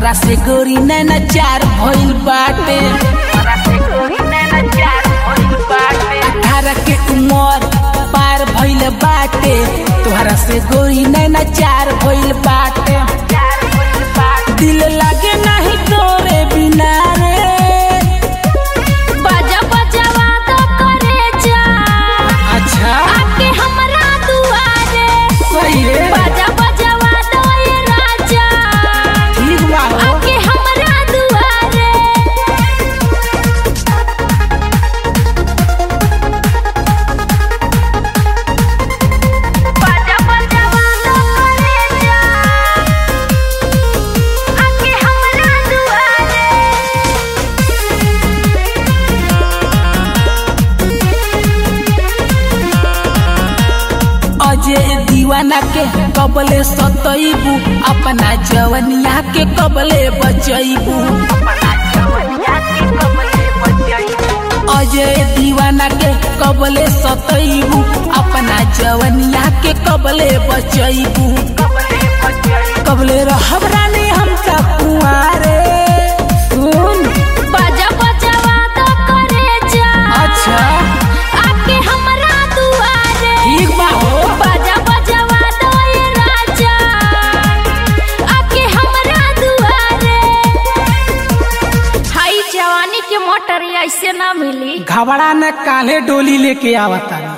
तोहरा से गोरी नैना चार भइल बाटे अठारह के उमर पार भइल बाटे तोहरा से गोरी नैना चार भइल बाटे दिल लागे नहीं तोरे बिना रे बाजा बजावा तो करे जा अच्छा आके हमरा दुआरे सही रे बाजा बजावा तो ये राजा ठीक बा हो आके हमरा दुआरे बाजा बजावा तो करे जा आके हमरा दुआरे अजय दीवाना के कबले सतैबू अपना जवनिया के कबले बचैबू अजय दीवाना के कबले सतैबू अपना जवनिया के कबले बचैबू कबले रहब रानी हमका कुआरे सुन बाजा बजावा तो करे जा अच्छा आके हमरा दुआरे ठीक बा हो बाजा बजावा तो ये राजा आके हमरा दुआरे हाई जवानी के मोटर ऐसे ना मिली घबरा न काले डोली लेके आवता